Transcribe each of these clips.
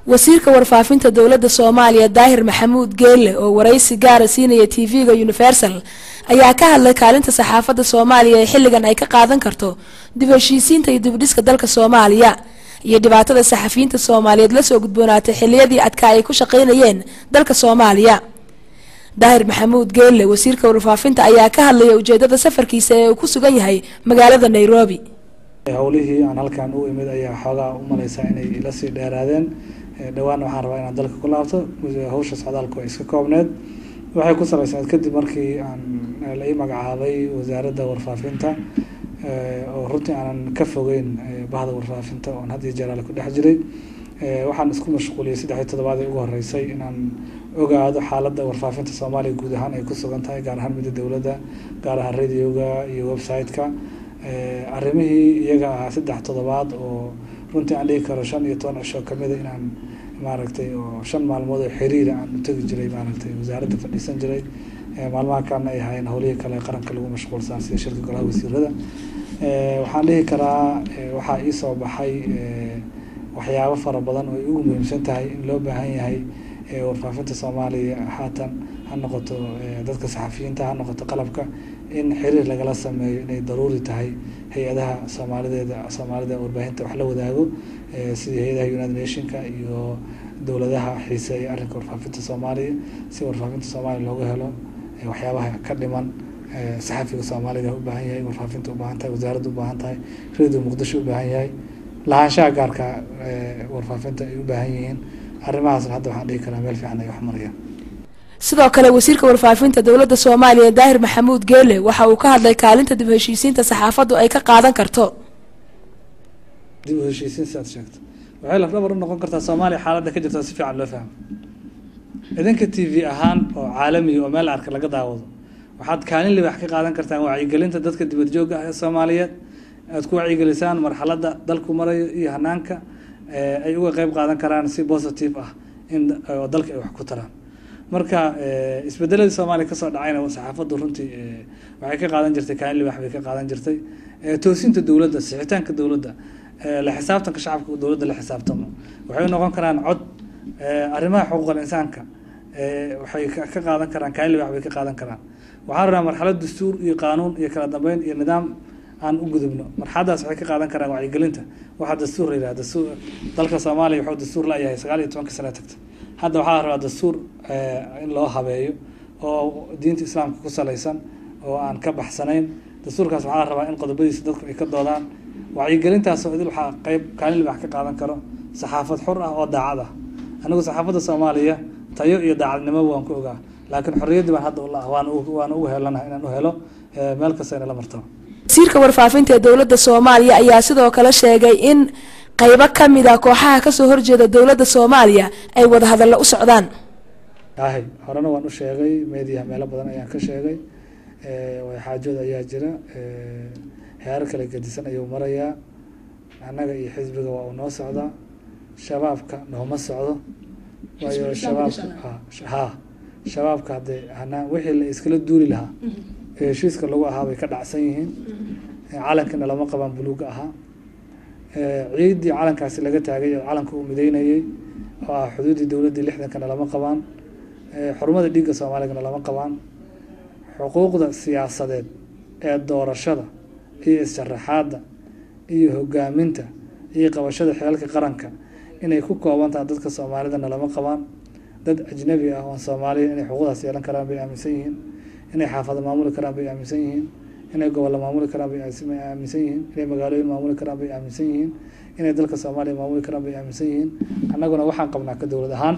wasiirka warfaafinta dowladda soomaaliya daahir maxamuud geelle oo waraysi gaara siinaya tv-ga universal ayaa ka hadlay kaalinta saxaafadda soomaaliya ee xilligan ay ka qaadan karto dib heshiisiinta iyo dibdhiska dalka soomaaliya iyo dhibaatada saxafiyiinta soomaaliyeed lasoo gudboonaatay xiliyadii adkaa ay ku shaqaynayeen dalka soomaaliya daahir maxamuud geelle wasiirka warfaafinta ayaa ka hadlaya ujeedada safarkiisa ee uu ku sugan yahay magaalada nairobi howlihii aan halkan u imid ayaa xoogaa u malaysaa inay ila sii dheeraadeen dhowaan waxaan rabaa inaan dalka ku laabto hawsha socdaalku ay iska koobneed waxay ku salaysaneed kadib markii aan la ii magacaabay wasaaradda warfaafinta oo runtii aanan ka fogeyn bahda warfaafinta oon had iyo jeer ale ku dhex jiray waxaan isku mashquuliyey saddexii toddobaadii ugu horeysay inaan ogaado xaaladda warfaafinta soomaaliya guud ahaan ay ku sugan tahay gaar ahaan midda dowladda gaar ahaan radioga iyo website-ka arrimihii iyaga ahaa saddex toddobaad oo runtii aan dhigi karo shan iyo toban cisho kamida inaan maaragtay oo shan maalmood oo xiriira aan u tegi jiray maaragtay wasaaradda fadhiisan jiray maalmaha kalena ay ahaayeen howlihii kale qaranka lagu mashquulsan sida shirka golaha wasiirada waxaan dhihi karaa waxaa iisoo baxay waxyaabo fara badan oo ay ugu muhiimsan tahay in loo baahan yahay warfaafinta soomaaliya haatan ha noqoto dadka saxafiyiinta ha noqoto qalabka in xiriir lagala sameeyo inay daruuri tahay hay-adaha soomaalideeda soomaalida warbaahinta wax la wadaago sida hay-adaha united nationka iyo dowladaha xiiseeya arrinka warfaafinta soomaaliya si warfaafinta soomaaliya looga helo waxyaabaha ka dhiman saxafiga soomaalida u baahan yahay warfaafinta u baahan tahay wasaaradda u baahan tahay radio muqdisho u baahan yahay lahaanshaha gaarka warfaafinta ay u baahan yihiin arrimahaasna hadda waxaan dhihi karaa meel fiican ay wax marayaan sidoo kale wasiirka warfaafinta dowladda soomaaliya daahir maxamuud geele waxa uu ka hadlay kaalinta dib heshiisiinta saxaafaddu ay ka qaadan karto dib u heshiisiin si aad sheegto waxay lafdhabar u noqon kartaa soomaaliya xaaladda ka jirta si fiican loo fahmo idinka t v ahaan oo caalamiya oo meel arka laga daawado waxaad kaalin libax ka qaadan kartaan wacyigelinta dadka dibad joogga ah ee soomaaliyeed aad ku wacyigelisaan marxaladda dalku marayo iyo hanaanka ay uga qeyb qaadan karaan si positive ah in oo dalka ay wax ku taraan marka isbedeladii soomaaliya kasoo dhacayna saxaafaddu runtii waxay ka qaadan jirtay kaalin libax bay ka qaadan jirtay toosinta dowladda sixitaanka dowladda la xisaabtanka shacabka dowladda la xisaabtamo waxay noqon karaan cod arrimaha xuquuqal insaanka waxay ka qaadan karaan kaalin libax bay ka qaadan karaan waxaan rabnaa marxalad dastuur iyo qaanuun iyo kala dambeyn iyo nidaam aan u gudubno marxaladaas waxay ka qaadan karaan wacyigelinta waxaa dastuur la yidhaha dastuur dalka soomaaliya wuxuu dastuur la-yahay sagaal iyo tobanka sano tagta hadda waxaa la rabaa dastuur in loo habeeyo oo diinta islaamka ku salaysan oo aan ka baxsanayn dastuurkaas waxaa la rabaa in qodobadiisa dadku ay ka doodaan wacyigelintaasoo idil waxaa qeyb kaalin libax ka qaadan karo saxaafad xur ah oo daacad ah anigu saxaafadda soomaaliya tayo iyo daacadnimo waan ku ogaa laakiin xorriyaddii baan hadda ula waan waan ugu helanaha inaan u helo meel kasta inala martaba wasiirka warfaafinta ee dowladda soomaaliya ayaa sidoo kale sheegay in qeybo kamid a kooxaha kasoo horjeeda dowladda soomaaliya ay wadahadallo u socdaan ahay horena waan u sheegay meediyaha meelo badan ayaan ka sheegay xaajood ayaa jira heerar kala gedisan ayuu marayaa annaga iyo xisbiga waa uu noo socdaa shabaabka nooma socdo waayo shabaabka ha shabaabka haddee hanaa wixii la iskala duuli lahaa ee heshiiska lagu ahaa bay ka dhacsan yihiin calankina lama qabaan buluuga ahaa ciiddii calankaasi laga taagay oo calanka uu mideynayey oo ah xuduuddii dowladdii lixdankana lama qabaan xurumada dhiigga soomaaligana lama qabaan xuquuqda siyaasadeed ee doorashada iyo is-sharaxaadda iyo hogaaminta iyo qabashada xeelka qaranka inay ku kooban tahay dadka soomaalidana lama qabaan dad ajnabi ah oon soomaaliya inay xuquuqdaas yeelan karaan bay aaminsan yihiin inay xaafado maamuli karaan bay aaminsan yihiin inay gobollo maamuli karaan bay aaminsan yihiin inay magaalooyin maamuli karaan bay aaminsan yihiin inay dalka soomaaliya maamuli karaan bay aaminsan yihiin annaguna waxaan qabnaa ka dowlad ahaan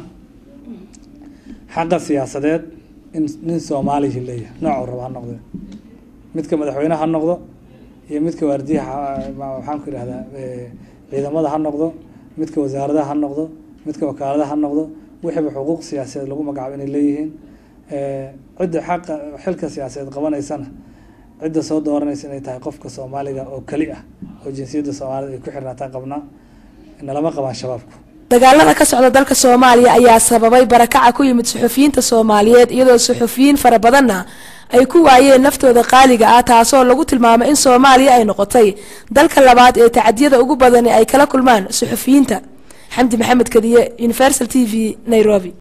xaqa siyaasadeed in nin soomaaliya leeyahay noocuu raba ha noqde midka madaxweyne ha noqdo iyo midka waardiyaha waxaan ku idhahdaa ciidamada ha noqdo midka wasaaradaha ha noqdo midka wakaaladaha ha noqdo wixiiba xuquuq siyaasadeed lagu magacaabo inay leeyihiin cidda xaqa xilka siyaasadeed qabanaysana cidda soo dooranaysa inay tahay qofka soomaaliga oo keli ah oo jinsiyadda soomaalida ay ku xirnaataan qabnaa nalama qabaan shabaabku dagaalada ka socda dalka soomaaliya ayaa sababay barakaca ku yimid suxufiyiinta soomaaliyeed iyadoo suxufiyiin fara badanna ay ku waayeen naftooda qaaliga ah taasoo lagu tilmaamay in soomaaliya ay noqotay dalka labaad ee tacadiyada ugu badani ay kala kulmaan suxufiyiinta xamdi maxamed kadiye universal t v nairobi